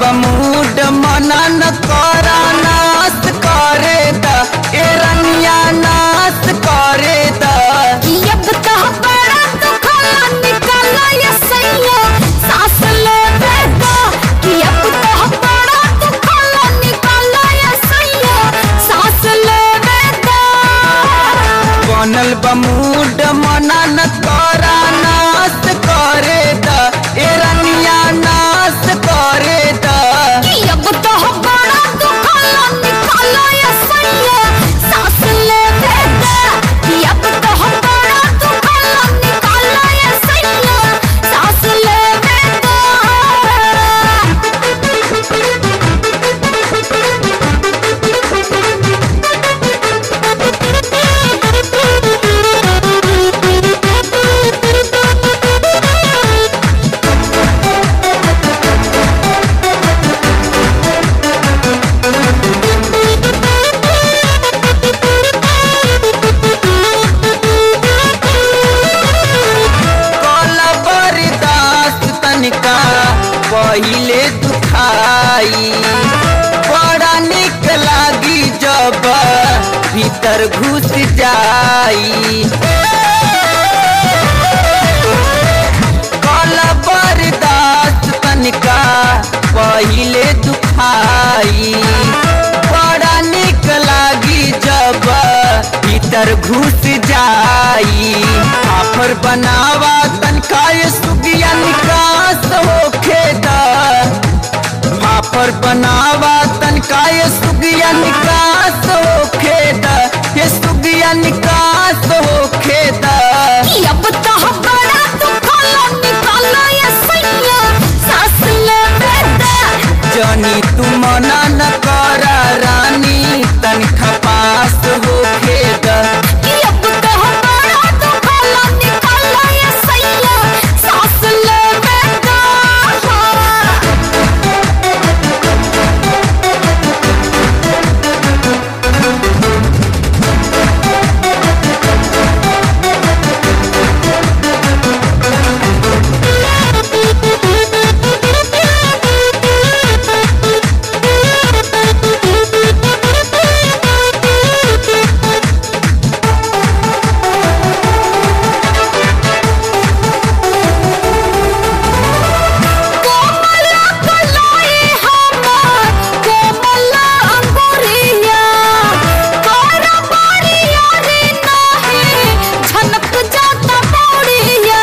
बमूड मनन करा नाश करे द ए रनिया नाश करे द कि अब तो बड़ा दुखला निकाला ये सैया सांस लेवे दा कि अब तो बड़ा दुखला निकाला ये सैया सांस लेवे दा बनल बमूड मनन करा नाश करे द ए रनिया नाश करे द कि अब तो बड़ा दुखला निकाला ये सैया सांस लेवे दा कि अब तो बड़ा दुखला निकाला ये सैया सांस लेवे कल बर्दाश्त तनिका पहिले दुखाई बड़ा निक लागी जब भीतर घुस जाई कल बर्दाश्त तनिका पहिले दुखाई बड़ा निक लागी जब भीतर घुस जाई आफर बनावा तनका ये सुगिया निकास होखे दा फाफर बनावा तनका ये सुगिया निकास होखे दा ये सुगिया निकास होखे दा कि अब तो बड़ा दुखला निकाला ये सैया सांस लेवे दा जनी तू मना न करा रानी तनखा पास होखे दा कि अब तो बड़ा दुखला निकाला ये सैया सांस लेवे दा कोमला कलाई हमार कोमला अंगुरिया तोरा बारिया रे नाही झनक जाता पौड़िया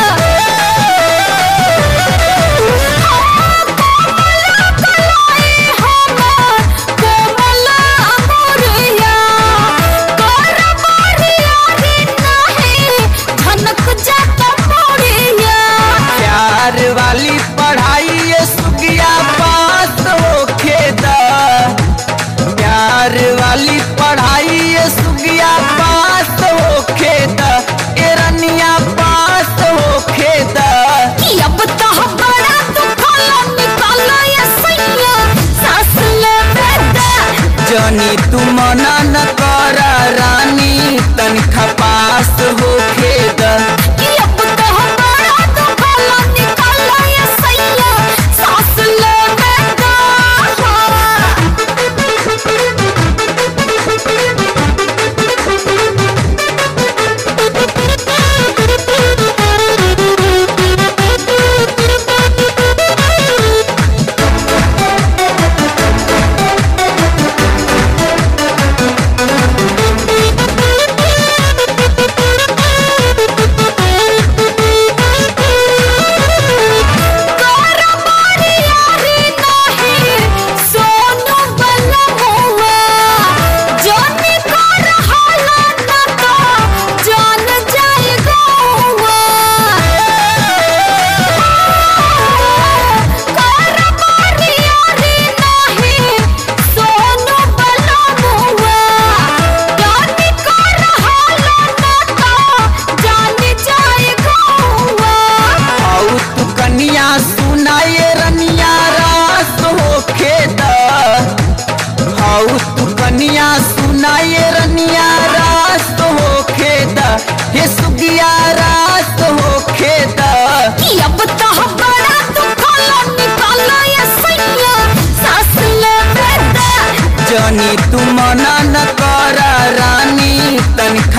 कोमला कलाई हमार कोमला अंगुरिया तोरा बारिया रे नाही झनक जाता पौड़िया प्यार वाली पढ़ाई ये सुगिया पास होखे दा प्यार वाली पढ़ाई ये सुगिया पास होखे दा ए रनिया पास होखे दा कि अब तो बड़ा दुखला निकाला ये सैया सांस लेवे दा जनी तू मना न करा रानी तनखा पास होखे दा कि अब तो बड़ा दुखला निकाला ये सैया सांस लेवे दा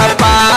पास